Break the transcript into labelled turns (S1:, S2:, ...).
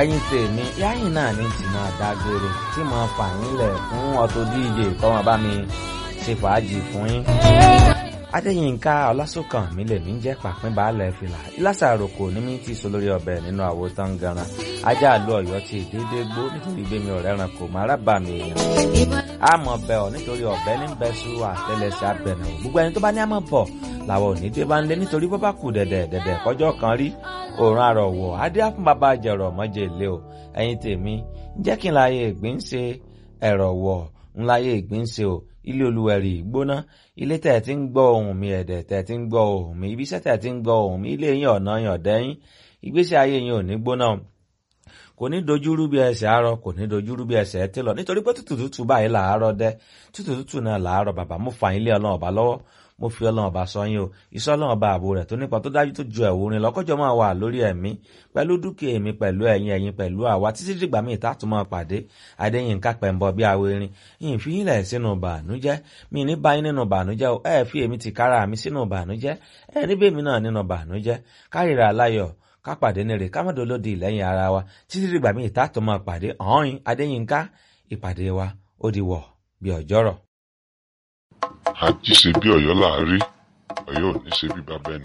S1: ẹ̀yin tèmi yáyìn náà ní tí máa dágbére tí mo fà yín lẹ̀ fún Auto DJ kọ́mọ bá mi ṣe fàájì fún yín. Adéyínká Ọlásùnkàn mi lè mí jẹ́ pàpín baálẹ̀ fìlà ìlàsà àròkò ní mi ti so lórí ọbẹ̀ nínú àwo tán ganan ajá àlọ́ ọ̀yọ́ ti dédé gbó nítorí gbé mi ọ̀rẹ́ ran kò má rábà mi èèyàn. àmọ̀ bẹ̀ ọ́ nítorí ọ̀bẹ ní bẹ́sù àtẹlẹsẹ̀ abẹ̀nà gbogbo ẹni tó bá ní àmọ̀ bọ̀ làwọn ò ní dé bá ń lé nítorí bó bá kù dẹ̀dẹ̀ dẹ̀dẹ̀ kọjọ́ kan rí òòrùn àrọ̀wọ̀ adé fún bàbá jẹ̀rọ̀ mọ́jẹ̀ ilé o ẹ̀yin tèmi jẹ́ kí n láyé ìgbín ṣe ẹ̀rọ̀ wọ̀ ń láyé ìgbín ṣe o ilé olúwẹ̀rì gbóná ilé tẹ̀ tí ń gbọ́ ohùn mi ẹ̀dẹ̀ tẹ̀ tí ń gbọ́ ohùn mi ibiṣẹ́ tẹ̀ tí ń gbọ́ ohùn mi ilé yín ọ̀nà yàn dẹ́yìn ìgbésí ayé yín ò ní gbóná kò ní dojúrú bí ẹsẹ̀ àárọ̀ kò ní dojúrú bí ẹsẹ̀ ẹtí lọ nítorí pé tútù tútù báyìí làárọ̀ dẹ́ tútù tútù náà làárọ̀ bàbá mo fà yín lé ọlọ́run ọba lọ́wọ́ mo fi ọlọ́run ọba sọ yín o iṣẹ́ ọlọ́run ọba ààbò rẹ̀ tó nípa tó dájú tó ju ẹ̀wò rin lọ́kọ́jọ́ máa wà lórí ẹ̀mí pẹ̀lú dúkìá èmi pẹ̀lú ẹ̀yin ẹ̀yin pẹ̀lú àwa títí dìgbà míì tá tún máa pàdé adéyínká pẹ̀mbọ bí awérin yìí fi yín lẹ̀ sínú bànújẹ́ mi ní báyìí nínú bànújẹ́ o ẹ fi èmi ti kára mi sínú bànújẹ́ ẹ níbẹ̀ mi náà nínú bànújẹ́ kárìíra aláyọ̀ ká pàdé ní rè ká mọ̀ dolódì lẹ́yìn ara wa títí dìgbà míì tá tún máa pàdé ọ̀hún adéyínká ìpàdé wa ó di wọ̀ bí ọjọ́rọ̀.
S2: àjíṣe bí ọ̀yọ́ láàárí ọ̀yọ́ ò ní ṣe bí bàbá ẹnì